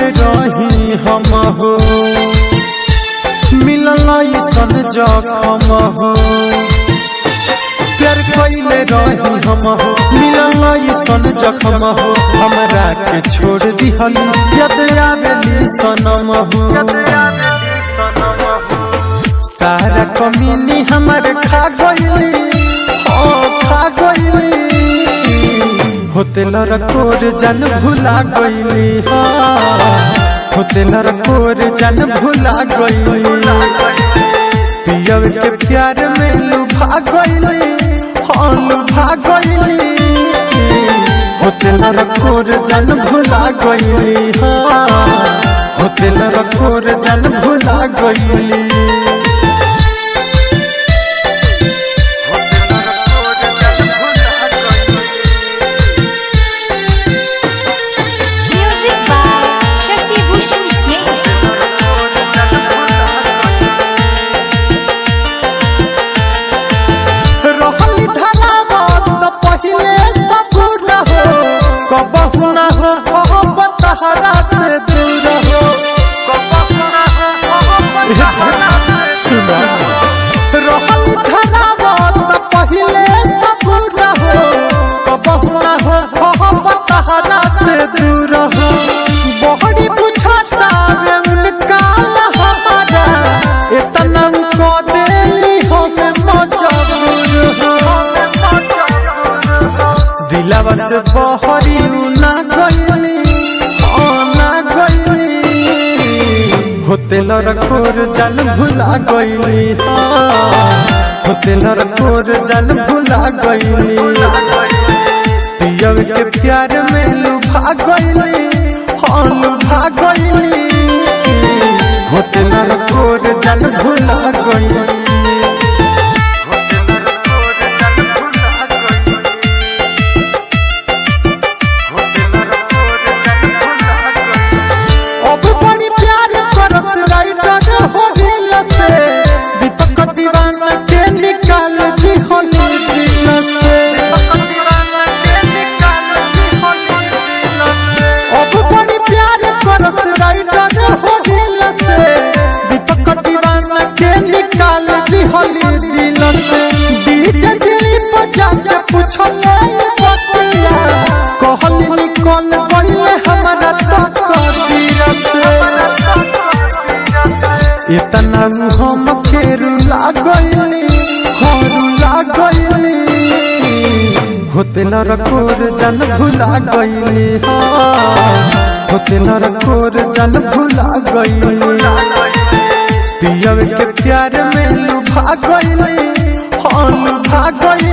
रही हम हो मिलल ऐसन जखम हो प्यार कैले रही हम हो मिलल ऐसन जखम हो हमरा के छोड़ दिहली याद आवेली सनम हो सारा कमीनी हमर खा गईली ओ खा गईली होतेल रकोर जन भुला गईली होतेल रकोर जन भुला गईली पियव के प्यार में लुभा गईली हाँ लुभा गईली होतेल रकोर जन भुला गईली हाँ होतेल रकोर जन भुला गईली Music by Shashi Bhushan Sneh. रहली धरावत पहिले सबूर हो कबहु न हो मोहब्बत तहरा से दूर हो सुना रहली धरावत पहिले सबूर हो कबहु न हो मोहब्बत तहरा से दूर हो बहरी बुझाता रे उनका हमारा इतना को देली हमें मजबूर हो दिलावा से बहरी ना गईली ओ ना गईली होतेल रकोर जन भुला गईली होतेल रकोर जन भुला गईली पियव के प्यार में लुभा गईली हाँ लुभा गईली होतेल रकोर जन भुला गईली अब बड़ी प्यार करत राइटर हो दिल से दीपक दीवाना के निकाल दी होली दिल से अब बड़ी प्यार करत राइटर हो दिल से दीपक दीवाना के निकाल दी होली दिल से बीच दिली पर जाके पूछले बतिया कहली निकल गईले हमारा तक दिल से इतना हम के रुला गईली हाँ रुला गईली होतेल रकोर जन भुला गईली हाँ होतेल रकोर जन भुला गईली पियव के प्यार में लुभा गईली हाँ लुभा गईली